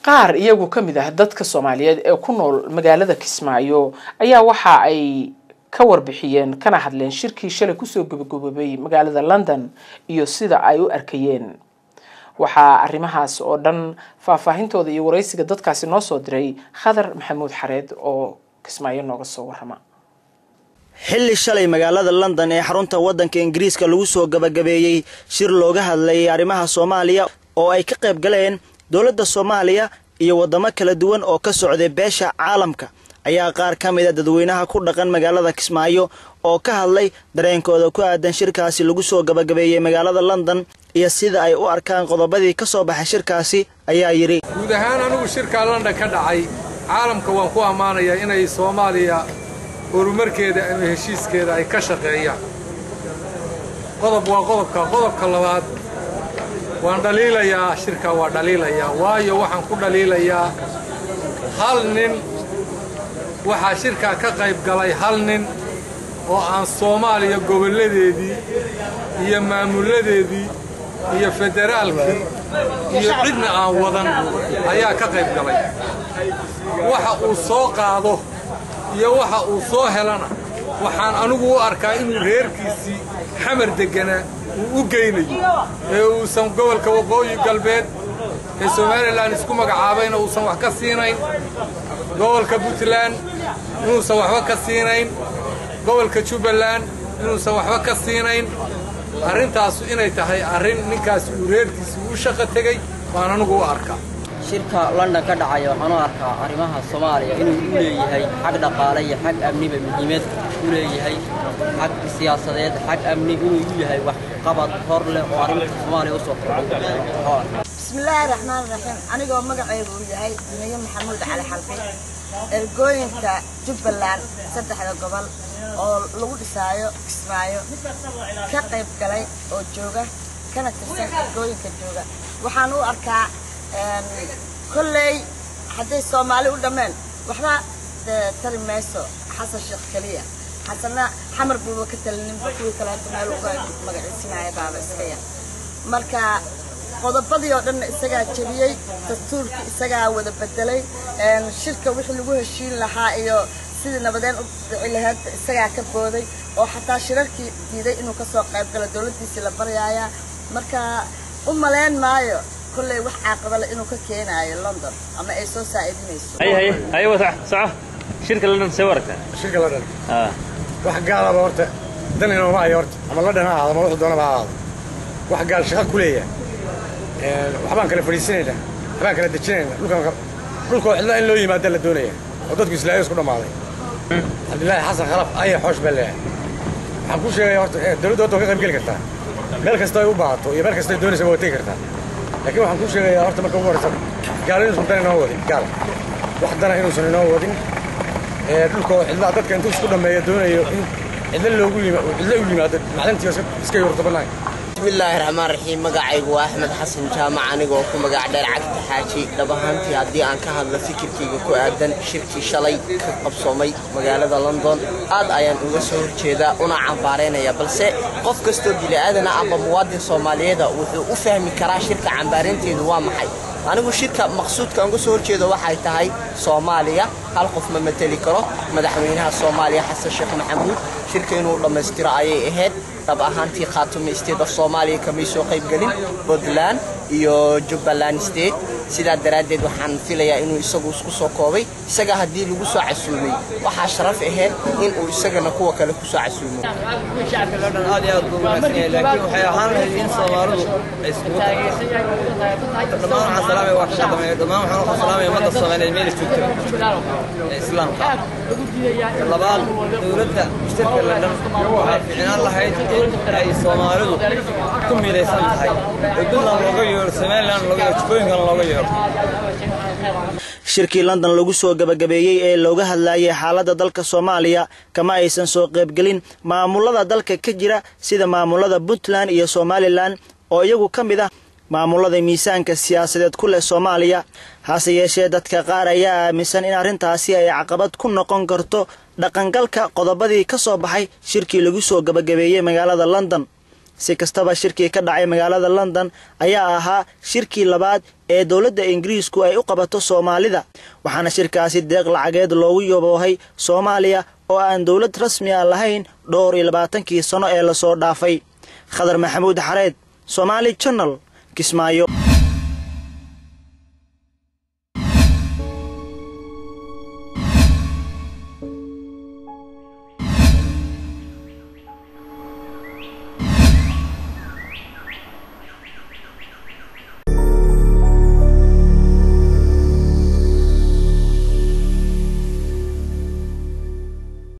qaar iyagu ka mid ah dadka soomaaliyeed ee ku nool magaalada kismaayo ayaa waxa ay ka warbixiyeen kana hadleen shirkii shalay kusoo gabagaboobay magaalada london iyo sida ay u arkayeen waxaa arrimahaas oo dhan faahfaahintooda iyo waraysiga dadkaasi noo soo diray khadar maxamuud xareed oo kismaayo nooga soo warrama xilli shalay magaalada london ee xarunta waddanka ingiriiska lagu soo gabagabeeyey shir looga hadlayay arrimaha soomaaliya oo ay ka qayb galeen dowladda soomaaliya iyo waddamo kala duwan oo ka socday beesha caalamka ayaa qaar ka mid a dadweynaha ku dhaqan magaalada kismaayo oo ka hadlay dareenkooda ku aadan shirkaasi lagu soo gabagabeeyey magaalada london iyo sida ay u arkaan qodobadii ka soo baxay shirkaasi ayaa yidhi guud ahaan anigu shirkaa london ka dhacay caalamka waan ku ammaanayaa inay soomaaliya horumarkeeda ama heshiiskeeda ay ka shaqeeyaan qodob waa qodobka qodobka labaad waan dhaliilayaa shirkaa waa dhaliilayaa waayo waxaan ku dhaliilayaa hal nin waxaa shirkaa ka qayb galay hal nin oo aan soomaaliya gobolladeedii iyo maamulladeedii iyo federaalkii iyo cidna aan wadan ayaa ka qayb galay waxa uu soo qaado iyo waxa uu soo helana waxaan anigu u arkaa inuu reerkiisii xamar degganaa uu u geynayo ee uusan gobolka waqooyi galbeed ee somalilan isku magacaabayna uusan wax ka siinayn gobolka puntland inuusan waxba ka siinayn gobolka jubbaland inuusan waxba ka siinayn arrintaasu inay tahay arrin ninkaas uu reerkiisii u shaqo tegey baan anigu u arkaa shirka london ka dhacaya waxaan u arkaa arrimaha soomaaliya inuu u leeyahay xag dhaqaale iyo xag amniba muhiimad u leeyahay xag siyaasadeed xag amni inuu u yahay wax qabad hor leh oo arrinta soomaaliya usoo kordhay bismillaahi raxmaan raxiim anigoo magaceygu uu yahay duniye maxamuud cali xalqi ergooyinka jubbaland saddexda gobol oo lagu dhisaayo kismaayo ka qayb galay oo jooga kana tirsan ergooyinka jooga waxaan u arkaa kolley hadday soomaali u dhammeen waxba tari mayso xasan sheekh keliya xasanna xamar buuba ka talininba kuwii kaleeto meel uga magaciisinaya baaba iska yar marka qodobadii oo dhanna isagaa jebiyey dastuurkii isagaa wada bedelay shirka wixii lagu heshiin lahaa iyo sidii nabadeen u dhici lahayd isagaa ka booday oo xataa shirarkii diiday inuu kasoo qayb galo dowladdiisii la baryaaya marka u malayn maayo kolley wax caaqibale inuu ka keenaayo london ama ay soo saa'idinayso ايوه صح صح شركه لندن سوارتها shirka la dhan اه wax gaalaba horta dan inooma hayo horta ama la dhan ha ahaado ama wuxuu doonaba ha ahaado wax gaal shaqa ku leeyahay waxbaan kala fadhiisanaynaa waxbaan kala dejinaynaa dhulkan dhulkoo cidla in loo yimaada la doonaya oo dadku islaayo isku dhammaaday cabdillaahi xasan khalaf aya xoosh baa leeyahay waxaan kuu sheegaya horta dowladda horta waa ka qayb geli kartaa meel kasta ay u baahato iyo meel kasta ay doonaysa waa tegi kartaa laakiin waxaan kuu sheegayaa horta marka ugu horeysa gaalo inuusan dan inoo wadin gaal wax dana inuusan inoo wadin dhulkoo cidlaa dadka intuu isku dhammeeyo doonayo in cidla loogu yima cidla u yimaado macdantii iska yurto bannaan bismillaahi raxmaan raxiim magacaygu waa axmed xasan jaamac anigoo ku magac dheer cagta xaaji dhab ahaantii haddii aan ka hadlo fikirkayga ku aadan shirkii shalay ka qabsoomay magaalada london aad ayaan uga soo horjeedaa una cambaaraynaya balse qof kastoo bili'aadana amba muwaadin soomaaliyeeda wuxuu u fahmi karaa shirka cambaaraynteedu waa maxay anigu shirka maqsuudka aan uga soo horjeedo waxay tahay soomaaliya hal qof ma mateli karo madaxweynaha soomaaliya xasan sheekh maxamuud shirka inuu dhammaystiro ayay ahayd dhab ahaantii khaatume state of soomaaliya kamay soo qaybgelin puntland iyo jubbaland state sidaa daraaddeed waxaan filayaa inuu isagu isku soo koobay isaga haddii lagu soo casuumay waxaa sharaf ahayd in uu isagana kuwa kale ku soo casuumo shacabka london aad iyo aad buu wanaagsan yahay laakiin waxay ahaan lahayd in soomaalidu ay iskugu tagto dhammaan waxaan salaamaya waa ka shaqameeya dhammaan waxaan waxaan salaamaya ummadda soomaaliyeed meel joogta ee islaamka labaad dowladda shirka london waxaa fiicnaan lahayd in ay soomaalidu ku midaysan tahay ee puntland looga yeero somaliland looga yeero jubbooyinkan looga yeero shirkii london lagu soo gabagabeeyey ee looga hadlayay xaaladda dalka soomaaliya kama aysan soo qaybgelin maamulada dalka ka jira sida maamulada puntland iyo somalilan oo iyagu ka mid ah maamulada miisaanka siyaasadeed ku leh soomaaliya hase yeeshee dadka qaar ayaa aaminsan in arrintaasi ay caqabad ku noqon karto dhaqangalka qodobadii ka soo baxay shirkii lagu soo gabagabeeyey magaalada london si kastaba shirkii ka dhacay magaalada london ayaa ahaa shirkii labaad ee dowladda ingiriisku ay u qabato soomaalida waxaana shirkaasi deeq lacageed loogu yaboohay soomaaliya oo aan dowlad rasmi a lahayn dhowr iyo labaatankii sano ee lasoo dhaafay khadar maxamuud xareed somaali janal kismaayo